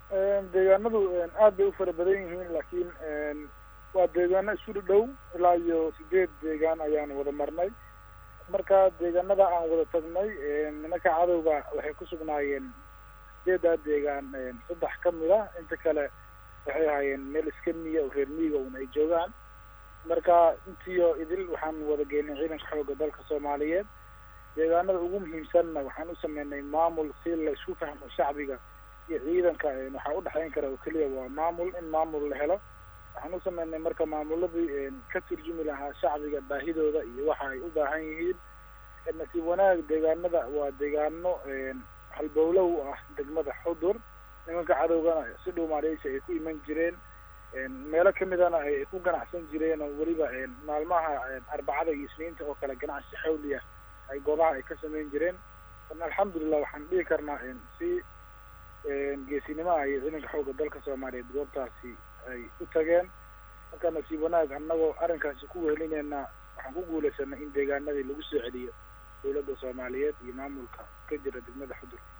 deegaanadu aad bay u fara badan yihiin laakiin waa deegaano isu dhow ilaa iyo sideed deegaan ayaan wada marnay marka deegaanada aan wada tagnay nimanka cadowga waxay ku sugnaayeen sideedaa deegaan saddex ka mid a inta kale waxay ahaayeen meel iska miya oo reer miyiga un ay joogaan marka intiyo idil waxaan wada geynay ciidanka xoogga dalka soomaaliyeed deegaanada ugu muhiimsanna waxaan u sameynay maamul si la isku fahmo shacbiga iyo ciidanka waxaa udhexeyn kara oo keliya waa maamul in maamul la helo waxaan u sameynay marka maamuladii ka turjumi lahaa shacbiga baahidooda iyo waxa ay u baahan yihiin nasiib wanaag deegaanada waa deegaano halbowlow ah degmada xudur nimanka cadowgana si dhow maaleysi ay ku iman jireen meelo kamidana ay ku ganacsan jireen oo weliba maalmaha arbacada iyo isniinta oo kale ganacsi xawliya ay goobaha ay ka sameyn jireen alxamdulilah waxaan dhihi karnaa si geesinimaha iyo ciidanka xoogga dalka soomaaliyeed goobtaasi ay u tageen marka nasiib wanaag annagoo arrinkaasi ku wehelineyna waxaan ku guuleysanay in deegaanadii lagu soo celiyo dawladda soomaaliyeed iyo maamulka ka jira degmada xudur